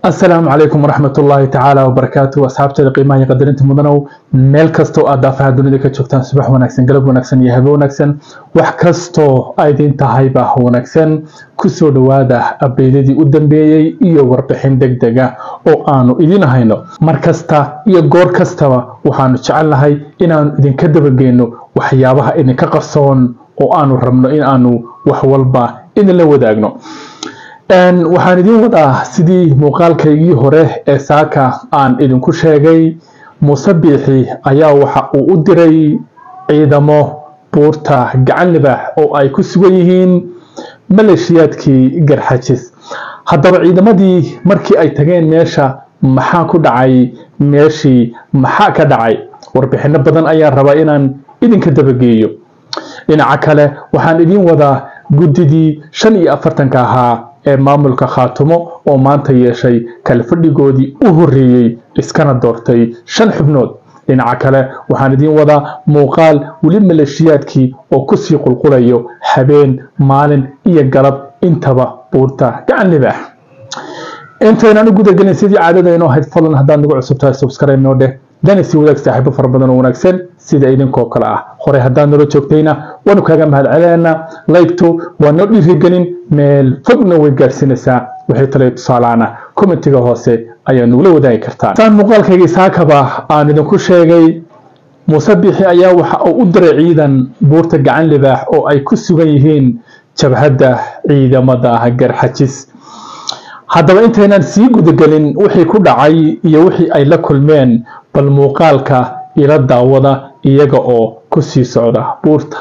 asalaamu calaykum waraxmat ullaahi tacaala wabarakaatu asxaabteeda qiimaha iyo qadarinta mudanow meel kastoo aad daafaha dunida ka joogtaan subax wanaagsan galab wanaagsan iyo habe wanaagsan wax kastoo aydin tahayba wanaagsan kusoo dhowaada abdeydadii u dambeeyey iyo warbixin deg deg ah oo aanu idin hayno mar kasta iyo goor kastaba waxaanu jecelnahay inaanu idinka dabageyno waxyaabaha idinka qarsoon oo aanu rabno in aanu wax walba idinla wadaagno waxaan idin wadaa sidii muuqaalkaygii hore ee saaka aan idinku sheegay muuse biixi ayaa waxa uu u diray ciidamo buurta gacan libaax oo ay ku sugan yihiin maleeshiyaadkii garxajis haddaba ciidamadii markii ay tageen meesha maxaa ku dhacay meeshii maxaa ka dhacay warbixino badan ayaan rabaa inaan idinka dabageeyo dhinaca kale waxaan idin wadaa guddidii shan iyo afartanka ahaa ee maamulka khaatumo oo maanta yeeshay kala fadhigoodii u horreeyey iskana doortay shan xubnood dhinaca kale waxaan idiin wadaa muuqaal weli maleeshiyaadkii oo kusii qulqulayo habeen maalin iyo galab intaba buurta gacan libaax intaynaan u gudagelin sidii caadada inoo ahayd fadlan haddaad nagu cusub tahay subscribe noo dheh dana sii wadaag saaxiibo fara badan oo wanaagsan sida idinkoo kale ah horey haddaad nala joogtayna waanu kaaga mahad celinaynaa laygtu waa noo dhiirigelin meel fogna way gaadhsiinaysaa wixii tale tusaalaana commentiga hoose ayaa nugula wadaagi kartaa saan muuqaalkaygii saakaba aan idinku sheegay muuse biixi ayaa waxa uu u diray ciidan buurta gacan libaax oo ay ku sugan yihiin jabhadda ciidamada garxajis haddaba intaynaan sii gudagelin wixii ku dhacay iyo wixii ay la kulmeen bal muuqaalka ila daawada iyaga oo ku sii socda buurta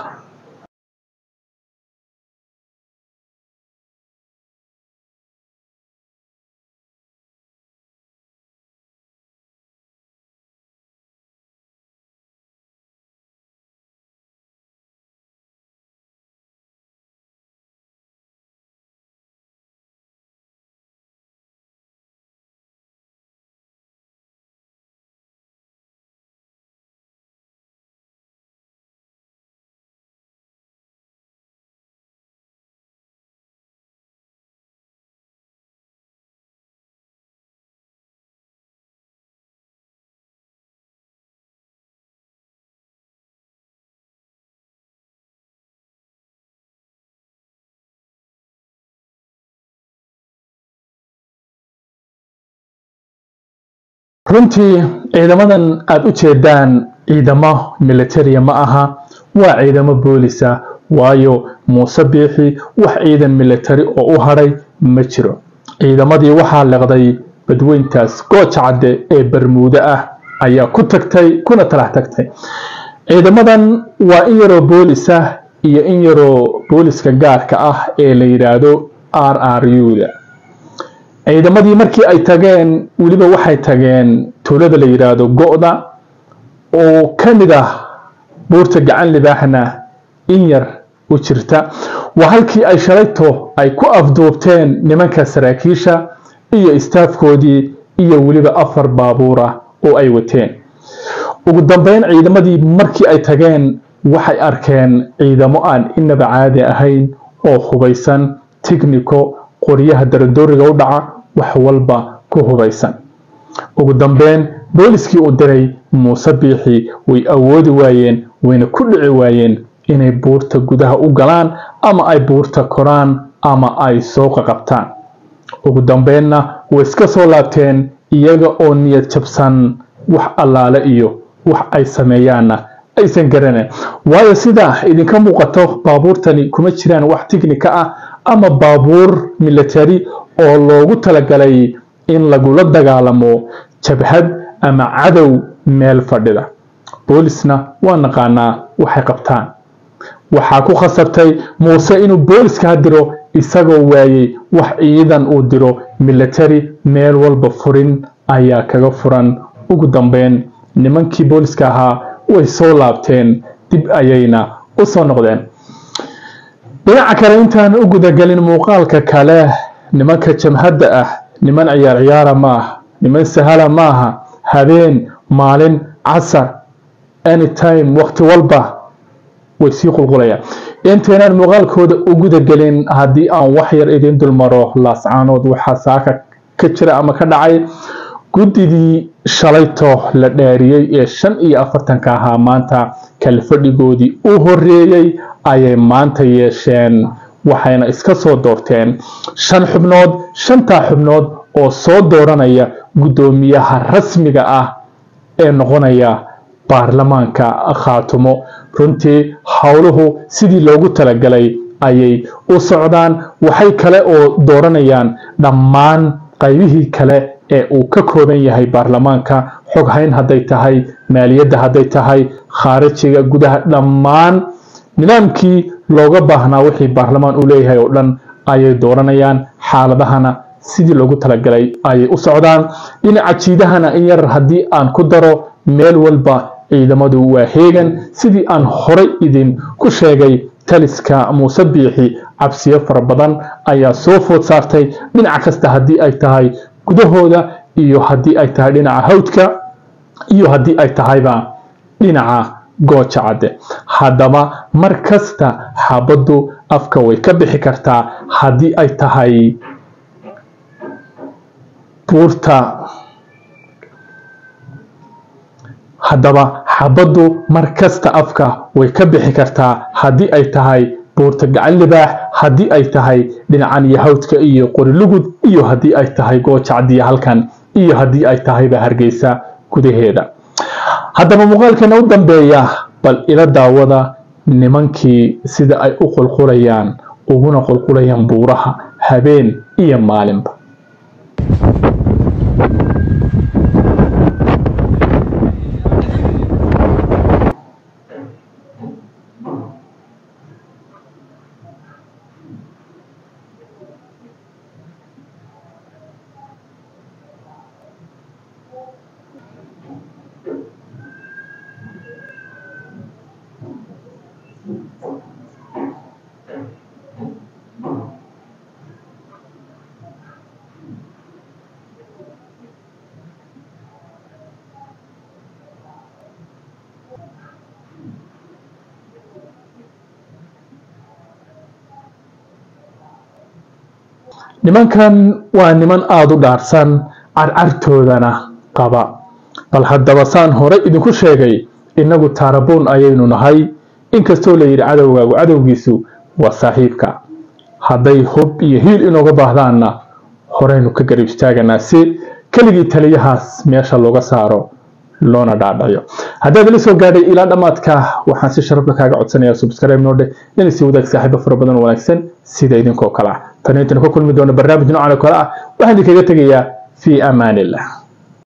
runtii ciidamadan aada u jeedaan ciidamo militaria ma aha waa ciidamo boolisa waayo muuse biixi wax ciidan militari oo u hadhay ma jiro ciidamadii waxaa leqday badweyntaas gooja cadde ee bermuudo ah ayaa ku tagtay kuna talax tagtay ciidamadan waa in yaroo boolisa iyo in yaroo booliska gaarka ah ee la yidhaahdo r r u-da ciidamadii markii ay tageen weliba waxay tageen tuulada la yidhaahdo go-da oo ka mid ah buurta gacan libaaxna in yar u jirta waa halkii ay shalayto ay ku afduubteen nimanka saraakiisha iyo istaafkoodii iyo weliba afar baabuura oo ay wateen ugu dambeyn ciidamadii markii ay tageen waxay arkeen ciidamo aan inaba caadi ahayn oo hubaysan tignico qoryaha daradooriga u dhaca wax walba ku hubaysan ugu dambeyn booliskii uu diray muuse biixi way awoodi waayeen wayna ku dhici waayeen inay buurta gudaha u galaan ama ay buurta koraan ama ay soo qaqabtaan ugu dambeynna way iska soo laabteen iyaga oo niyad jabsan wax allaale iyo wax ay sameeyaanna aysan garaneen waayo sidaa idinka muuqato baabuurtani kuma jiraan wax tignika ah ama baabuur military oo loogu talagalay in lagula dagaalamo jabhad ama cadow meel fadhida boolisna waa naqaanaa waxay qabtaan waxaa ku khasabtay muuse inuu booliska diro isagoo waayey wax ciidan uu diro military meel walba furin ayaa kaga furan ugu dambeyn nimankii booliska ahaa way soo laabteen dib ayayna u soo noqdeen dhinaca kale intaan u gudagelin muuqaalka kale nimanka jamhadda ah niman ciyaar ciyaara ma aha niman sahala ma aha habeen maalin casar anytime waqti walba way sii qulqulayaan intaynaan muuqaalkooda u gudagelin haddii aan wax yar idin dulmaro laascaanood waxaa saaka ka jira ama ka dhacay guddidii shalayto la dhaariyey ee shan iyo afartanka ahaa maanta kalfadhigoodii u horeeyey ayay maanta yeesheen waxayna iska soo doorteen shan xubnood shantaa xubnood oo soo dooranaya guddoomiyaha rasmiga ah ee noqonaya baarlamaanka khaatumo runtii howluhu sidii loogu talagalay ayay u socdaan waxay kale oo dooranayaan dhammaan qaybihii kale ee uu ka kooban yahay baarlamaanka xoghayn hadday tahay maaliyadda hadday tahay khaarijiga gudaha dhammaan nidaamkii looga baahnaa wixii baarlamaan u leeyahay oo dhan ayay dooranayaan xaaladahana sidii loogu talagalay ayay u socdaan dhinaca jiidahana in yar haddii aan ku daro meel walba ciidamadu waa heegan sidii aan horay idin ku sheegay taliska muuse biixi cabsiyo fara badan ayaa soo food saartay dhinac kasta haddii ay tahay gudahooda iyo haddii ay tahay dhinaca hawdka iyo haddii ay tahayba dhinaca gooja cadde haddaba mar kasta xabaddu afka way ka bixi kartaa haddii ay tahay buurta haddaba xabaddu mar kasta afka way ka bixi kartaa haddii ay tahay buurta gacan libaax haddii ay tahay dhinacan iyo hawdka iyo qorilugud iyo haddii ay tahay goojacdiya halkan iyo haddii ay tahayba hargeysa gudaheeda haddaba muuqaalkeena u dambeeya bal ila daawada nimankii sida ay u qulqulayaan uguna qulqulayaan buuraha habeen iyo maalinba nimankan waa niman aada u dhaarsan carcartoodana qaba bal haddaba saan hore idinku sheegay innagu taarabuun ayaynu nahay inkastoo la yidhi cadowgaagu cadowgiisu waa saaxiibka hadday hub iyo hiil inooga baahdaanna horeynu ka garib istaaganaa si keligii taliyahaas meesha looga saaro loona dhaadhayo haddaad ila soo gaadhay ilaa dhammaadka waxaan si sharafka kaaga codsanayaa subscribe noodhe inay si wadaag saaxiibo fara badan oo wanaagsan sida idinkoo kale ah tan intaynu ka kulmi doono barnaamij noocan oo kale ah waxaan idinkaga tegayaa fii amaan illah